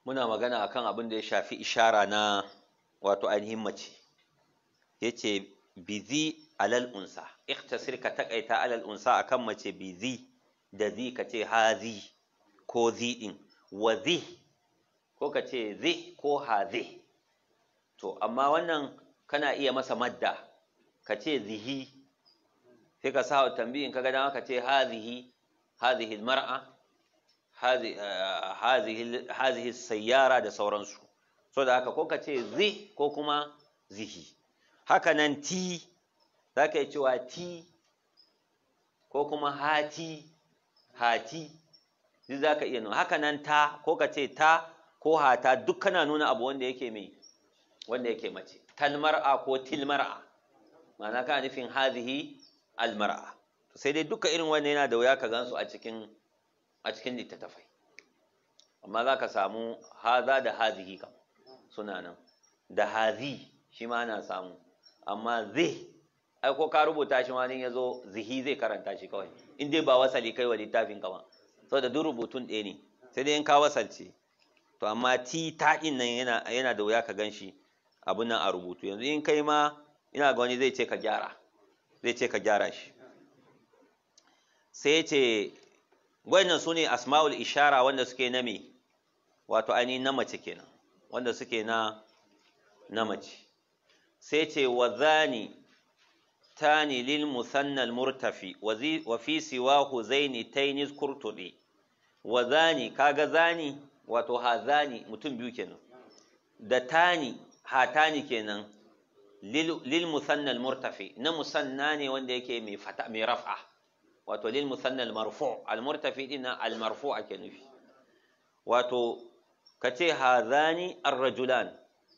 muna magana akan abin da ya shafi ishara na wato ainihin mace yace bizi alal unsa ikhtasir ka takaita alal unsa akan mace bizi da zi ka ce hazi ko zi din wa zi ko ka ce zi ko hazi to amma wannan kana iya masa madda ka ce zihi sai ka sa tambayin kaga dama ka ce hazihi hazihi mar'a hazihi sayyara da sauransu so da haka ko ka ce zi ko kuma zihi haka nan ti za ka yi cewa ti ko kuma hati hati duk za ka iya nuna haka nan ta ko ka ce ta ko hata duk kana nuna abu wanda yake mai wanda yake mace talmar'a ko tilmar'a ma'ana kana nufin hazihi almar'a sai dai duka irin wannan yana da wuya ka gansu a cikin a cikin littattafai amma za ka samu haza da hazihi kam suna nan da hazi shi ma ana samu amma zai ai ko ka rubuta shi ma ya zo zihi zai karanta shi kawai in dai ba wasali kai wa littafin ka ba saboda duk rubutun ɗaya ne sai dai in ka wasalce to amma ti ta ɗin nan yana yana da wuya ka gan shi abun nan a rubutu yanzu in kai ma ina ga wani zai ce ka gyara zai ce ka gyara shi sai ya ce wannan su ne asma'ul ishara wanda suke na me wato ainihin na mace kenan wanda suke na na mace sai ce wa zani tani lil musannal murtafi wa fi siwahu zaini tainis kurtuɗe wa zani kaga zani wato ha zani mutum biyu kenan da tani hatani kenan lil musannal murtafi na musanna ne wanda yake mai fata mai raf'a wato lil musannal marfu al murtafi din al marfu ake nufi wato kace hadhani ar rajulan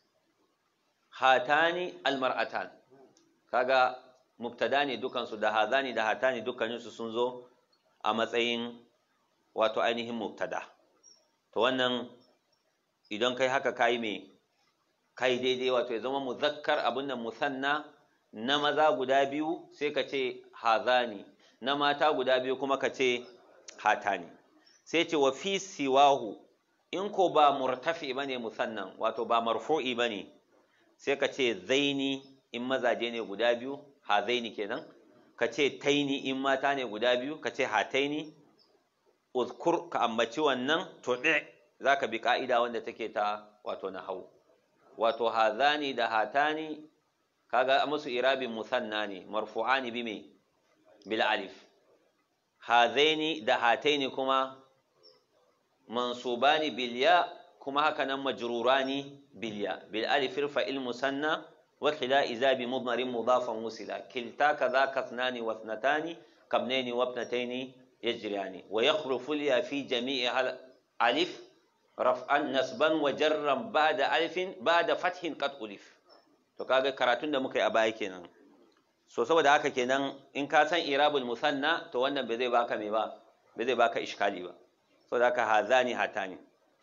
hatani al mar'atan kaga mubtada ne dukan su da hadhani da hatani dukkanin su sun zo a matsayin wato ainihin mubtada to wannan idan kai haka kai me kai daidai wato ya zama muzakkar abin nan musanna na maza guda biyu sai ka ce hazani na mata guda biyu kuma ka ce hatani sai ce wa fi siwahu in ko ba murtafi bane musannan wato ba marfu'i bane sai ka ce zaini in mazaje ne guda biyu hazaini kenan ka ce taini in mata ne guda biyu ka ce hataini uzkur ka ambaci wannan to za ka bi ka'ida wanda take ta wato na hau wato hazani da hatani kaga musu irabin musanna ne marfu'ani bi me bil alif hazaini da hataini kuma mansubani bil ya kuma haka nan majrurani bil ya bil alif fa'il musanna wa khila iza bi mudmarin mudafan wusila kilta kaza kasnani wa ithnatani kabnaini wa ibnataini yajriyani wa yakhrufu ya fi jami'i alif raf'an nasban wa jarran ba'da alifin ba'da fathin qad ulif to kaga karatun da muka yi a baya kenan so saboda haka kenan in ka san irabul musanna to wannan bai zai baka me ba bai zai baka iskali ba saboda haka hazani hatani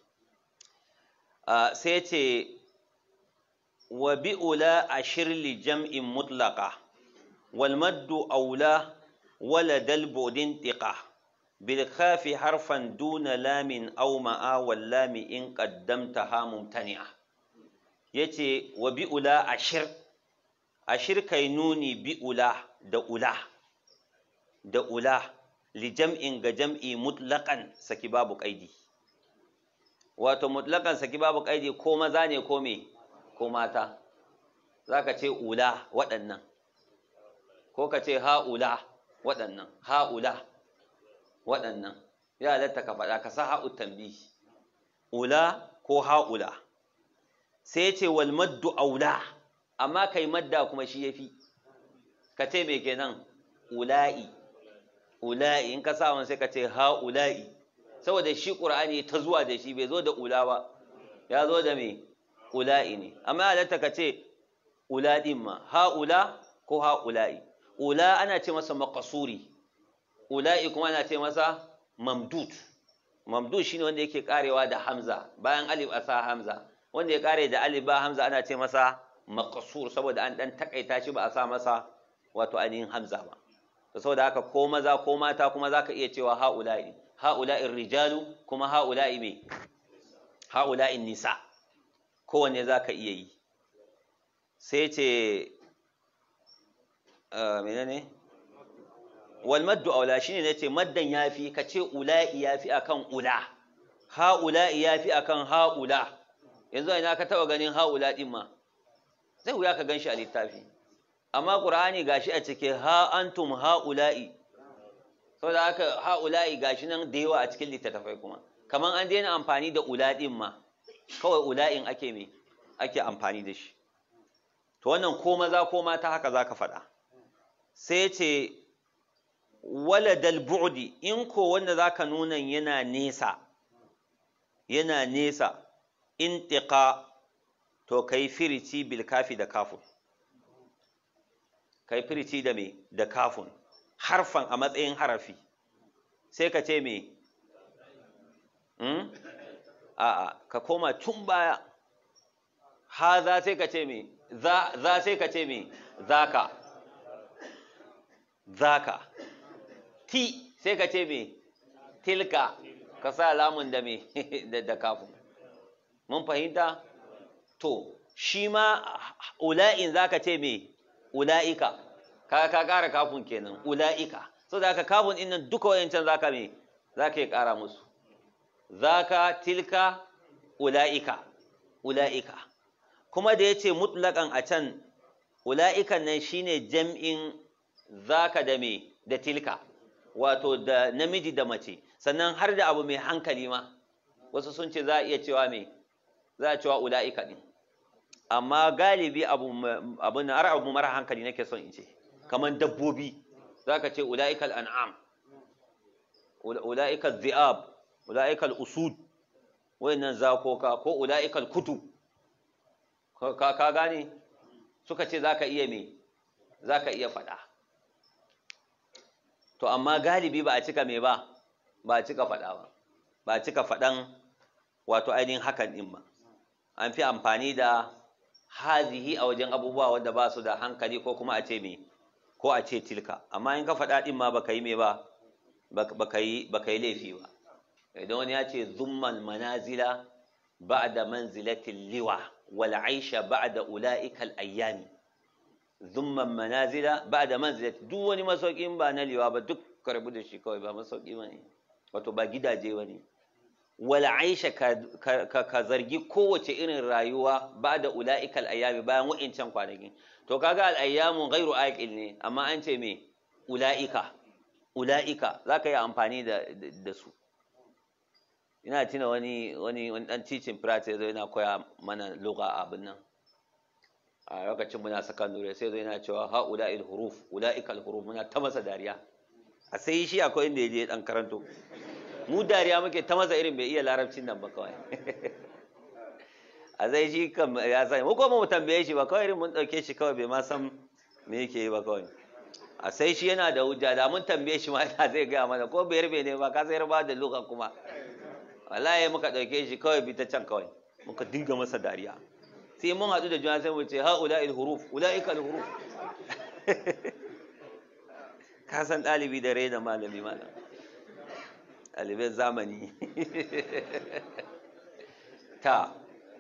sai ce wa bi'ula ashir li jam'in mutlaqa wal maddu aula wala dal budin tiqa بالخاف حرفا دون لام أو معا واللام إن قدمتها ممتنعة yace wa bi'ula ashir ashir kai nuni bi'ula da ula da ula li jam'in ga jam'i mutlaqan saki babu qaidi wato mutlaqan saki babu qaidi ko maza ne ko me ko mata zaka ce ula waɗannan ko ka ce ha'ula waɗannan ha'ula waɗannan ya halatta ka faɗa ka sa ha'u tambi ula ko ha'ula sai ce wal maddu aula amma kai madda kuma shi yafi ka ce me kenan ula'i ula'i in ka sa wani sai ka ce ha'ula'i saboda shi qur'ani ta zuwa da shi bai zo da ula ba ya zo da me ula'i ne amma ya halatta ka ce ula din ma ha'ula ko ha'ula'i ula ana ce masa maqsuri ula'i kuma ana ce masa mamdud mamdud shine wanda yake karewa da hamza bayan alif a sa hamza wanda ya kare da alif ba hamza ana ce masa maqsur saboda an dan takaita shi ba a sa masa wato ainihin hamza ba to saboda haka ko maza ko mata kuma zaka iya cewa haula'i haula'i rijalu kuma haula'i me ha'ula'in nisa kowanne za ka iya yi sai ce menene wal maddu aula shine nace maddan yafi ka ce ula'i yafi akan ula ha'ula'i yafi akan ha'ula yanzu ina ka taba ganin ha'ula din ma zai wuya ka ganshi a littafi amma qur'ani gashi a cike ha antum ha'ula'i saboda haka ha'ula'i gashi nan da yawa a cikin littattafai kuma kaman an daina amfani da ula din ma kawai ula'in ake me ake amfani da shi to wannan ko maza ko mata haka zaka faɗa sai ce waladal bu'di in ko wanda zaka nuna yana nesa yana nesa intiqa to kai firici bil kafi da kafun kai firici da me da kafun harfan a matsayin harafi sai ka ce me hmm? a'a ka koma tun baya ha za sai ka ce me za sai ka ce me zaka zaka ti sai ka ce me tilka ka sa lamun da me da kafin mun fahimta to shi ma ula'in zaka ce me ula'ika ka ka ƙara kafin kenan ula'ika so da ka kafin din nan duka wayancan zaka me zaka yi ƙara musu zaka tilka ula'ika ula'ika kuma da yace mutlaqan a can ula'ikan nan shine jam'in zaka da me da tilka wato da namiji da mace sannan har da abu mai hankali ma wasu sun ce za a iya cewa me za a cewa ula'ika din amma galibi abu abu na abu mara hankali nake son in ce kaman dabbobi zaka ce ula'ikal an'am ula'ikal dhi'ab ula'ikal usud wayannan zakoka ko ula'ikal kutub ka ka gane suka ce zaka iya me zaka iya faɗa to amma galibi ba a cika me ba ba a cika faɗa ba ba a cika faɗan wato ainihin hakan ɗin ba an fi amfani da hazihi a wajen abubuwa wanda ba su da hankali ko kuma a ce me ko a ce tilka amma in ka faɗa ɗin ma baka yi me ba baka yi baka yi laifi ba idan wani ya ce zummal manazila ba'da manzilatil liwa wal aisha ba'da ula'ikal ayyami zumman manazila ba da manzilati duk wani masaukin ba na liwa ba duk karbu da shi kawai ba masauki ba ne wato ba gidaje ba ne wala aisha ka zargi kowace irin rayuwa ba da ula'ikal ayyami bayan wa'incan kwanakin to kaga al'ayyamun gairu aqil ne amma an ce me ula'ika ula'ika za ka yi amfani da su ina tuna wani wani wani dan teaching practice yana koya mana lugha abin nan a lokacin muna sakandare sai zai na cewa ha'ula'il huruf ula'ikal huruf muna ta masa dariya a sai shi akwai inda ya je dan karanto mu dariya muke ta masa irin bai iya larabcin nan ba kawai a zai shi kan ya sani mu kuma mu tambaye shi ba kawai irin mun dauke shi kawai bai ma san me yake yi ba kawai a sai shi yana da hujja da mun tambaye shi ma yana zai gaya mana ko bai rube ne ba ka sai ba da luka kuma wallahi muka dauke shi kawai bi ta can kawai muka dinga masa dariya sai mun haɗu da juna sai mu ce ha'ula'il huruf ula'ikal huruf ka san ɗalibi da rai da malami malam ɗaliban zamani ta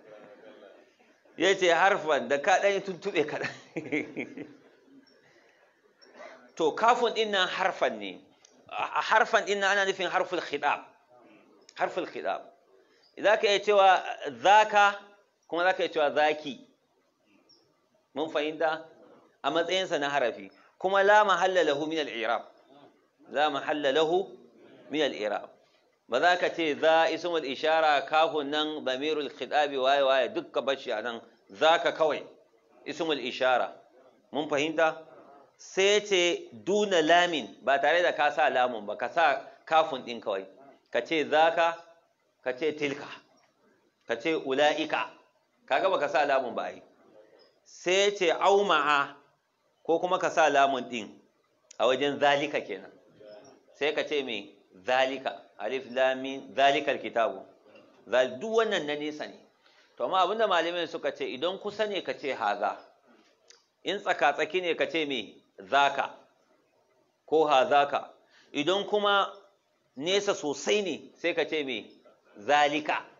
ya ce harfan da ka ɗanyi tuntuɓe kaɗan to kafin ɗin nan harfan ne a harfan ɗin nan ana nufin harful khidab harful khidab za ka iya cewa zaka kuma za ka iya cewa zaki mun fahimta a matsayinsa na harafi kuma la mahalla lahu min al-i'rab la mahalla lahu min al-i'rab ba za ka ce za ismul ishara kafun nan damirul khitabi waye waye dukka bashi anan zaka kawai ismul ishara mun fahimta sai ce duna lamin ba tare da ka sa lamun ba ka sa kafun din kawai ka ce zaka ka ce tilka ka ce ula'ika kaga baka sa lamun ba ai sai ce auma'a ko kuma ka sa lamun din a wajen zalika kenan sai ka ce me zalika alif lam mim zalikal kitabu zal duk wannan na nesa ne to amma abinda malamai suka ce idan kusa ne ka ce haza in tsaka tsaki ne ka ce me zaka ko hazaka idan kuma nesa sosai ne sai ka ce me zalika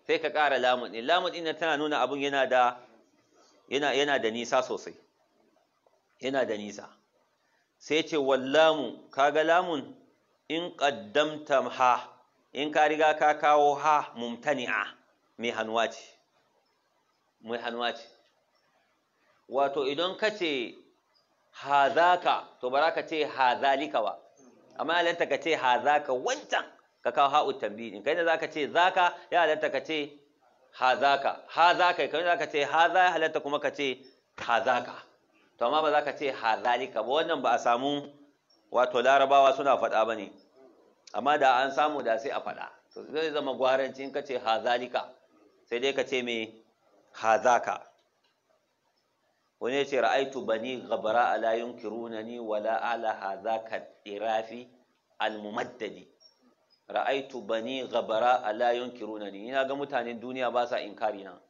sai ka ƙara lamun ɗin lamun ɗin tana nuna abun yana da yana yana da nisa sosai yana da nisa sai ce wallamu kaga lamun in qaddamta ha in ka riga ka kawo ha mumtani'a mai hannuwa ce mai hannuwa ce wato idan ka ce hazaka to ba za ka ce hazalika ba amma halatta ka ce hazaka wancan ka kawo ha'u tambayi kai da za ka ce zaka ya halatta ka ce hazaka hazaka kai za ka ce haza ya halatta kuma ka ce hazaka to amma ba za ka ce hazalika ba wannan ba a samu wato larabawa suna faɗa ba ne amma da an samu da sai a faɗa to zai zama gwaranci in ka ce hazalika sai dai ka ce me hazaka wani ya ce ra'aitu bani gabara ala yunkirunani wala ala hazaka irafi almumaddadi ra'aitu bani gabara ala yunkirunani ina ga mutanen duniya ba sa inkari na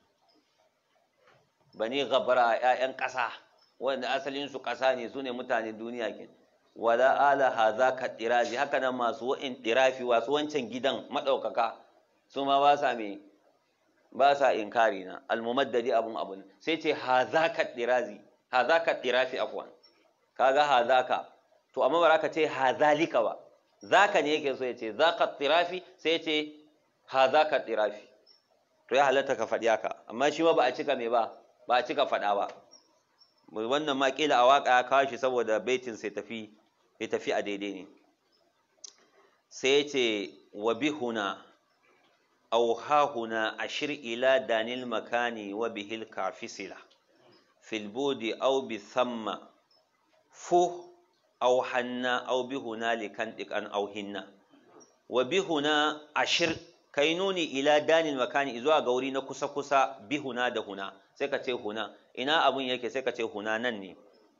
bani gabara ƴaƴan ƙasa wanda asalin su ƙasa ne su ne mutanen duniya ke wala ala hazaka irafi haka nan masu wa'in irafi wasu wancan gidan madaukaka su ma ba sa me ba sa inkari na almumaddadi abun abun sai ce hazaka dirazi hazaka dirafi afwan kaga hazaka to amma ba ka ce hazalika ba zaka ne yake so ya ce zaka dirafi sai ce hazaka dirafi to ya halatta ka faɗi haka amma shi ma ba a cika me ba ba a cika faɗa ba wannan ma kila a waka ya kawo shi saboda baitin sai tafi ya tafi a daidai ne sai ce wa bihuna أو ها هنا أشر إلى دان المكان وبه الكافسلة في البود أو بثم فه أو حنا أو بهنالك أن أو هنا وبهنا أشر كينوني إلى دان المكان إذا غوري نكسا كسا بهنا ده هنا سيكا هنا إنا أبن يكي سيكا هنا نني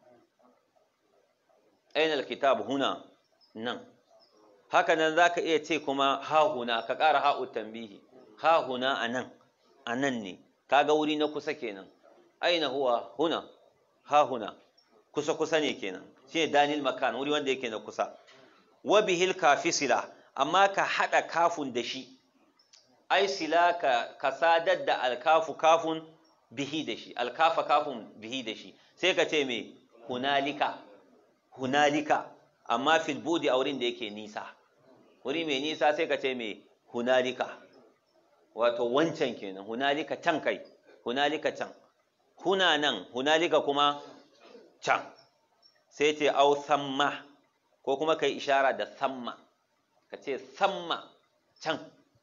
أين الكتاب هنا نن haka nan za ka iya ce kuma hahuna ka ƙara ha'u tambihi hahuna a nan a nan ne kaga wuri na kusa kenan aina huwa huna hahuna kusa kusa ne kenan shi ne danil makan wuri wanda yake na kusa wa bihil kafisila amma ka haɗa kafun da shi ai sila ka, ka sadar da alkafu kafun bihi da shi alkafa kafun bihi da shi sai ka ce me hunalika hunalika amma fil budi a wurin da yake nisa wuri mai nisa sai ka ce mai hunalika wato wancan kenan hunalika can kai hunalika can huna nan hunalika kuma can sai ce au samma ko kuma kai ishara da samma ka ce samma can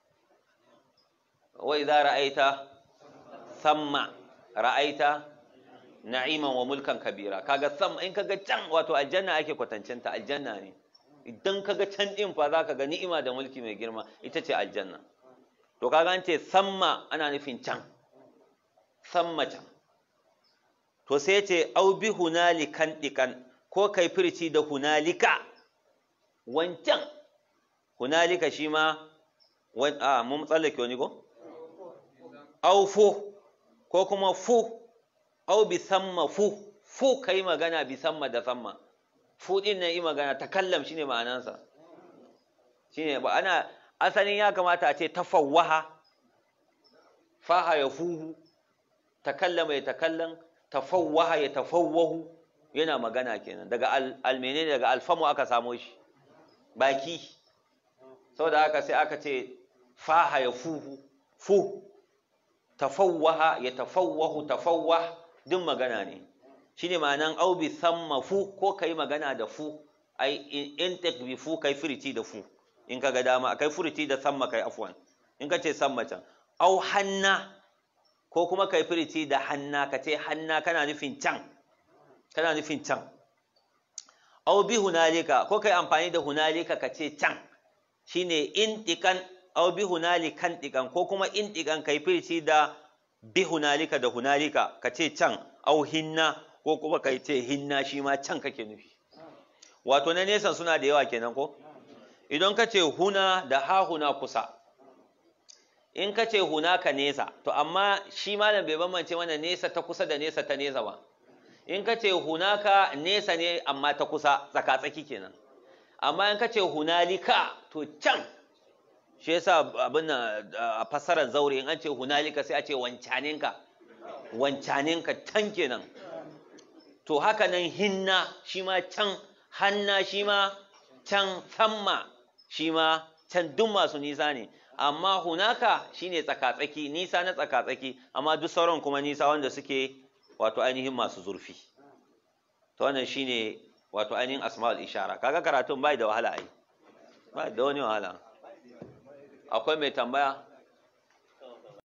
wa idza ra'aita samma ra'aita na'iman wa mulkan kabira kaga samma in kaga can wato aljanna ake kwatancinta aljanna ne idan kaga can din fa zaka ga ni'ima da mulki mai girma ita ce aljanna to kaga an ce samma ana nufin can samma can to sai ce au bi hunalikan dikan ko kai firci da hunalika wancan hunalika shi ma a mun tsallake wani ko au fu ko kuma fu au bi samma fu fu kai magana bi samma da samma fu din nan yi magana takallam shine ma'anansa shine ba ana asalin ya kamata a ce tafawwaha faha ya fuhu takallama ya takallan tafawwaha ya tafawwahu yana magana kenan daga almene daga alfamu aka samo shi baki saboda haka sai aka ce faha ya fuhu fu tafawwaha ya tafawwahu tafawwah duk magana ne shine ma'anan au bi samma fu ko kai magana da fu ai in bi fu kai firiti da fu in ka ga dama kai furiti da samma kai afwan in ka ce samma can au hanna ko kuma kai furiti da hanna ka ce hanna kana nufin can kana nufin can au bi hunalika ko kai amfani da hunalika ka ce can shine in dikan au bi hunalikan dikan ko kuma in dikan kai furiti da bi hunalika da hunalika ka ce can au hinna ko kuma kai ce hinna shi ma can kake nufi wato na nesan suna da yawa kenan ko idan ka ce huna da hahuna kusa in ka ce huna ka nesa to amma shi malam bai bambance mana nesa ta kusa da nesa ta nesa ba in ka ce hunaka nesa ne amma ta kusa tsaka-tsaki kenan amma in ka ce hunalika to can shi yasa abin nan a fasarar zaure in an ce hunalika sai a ce wancaninka wancaninka can kenan to haka nan hinna shi ma can hanna shi ma can samma shi ma can duk masu nisa ne amma hunaka shine tsakatsaki nisa na tsakatsaki amma duk sauran kuma nisa wanda suke wato ainihin masu zurfi to wannan shine wato ainihin asma'ul ishara kaga karatun bai da wahala ai bai da wani wahala akwai mai tambaya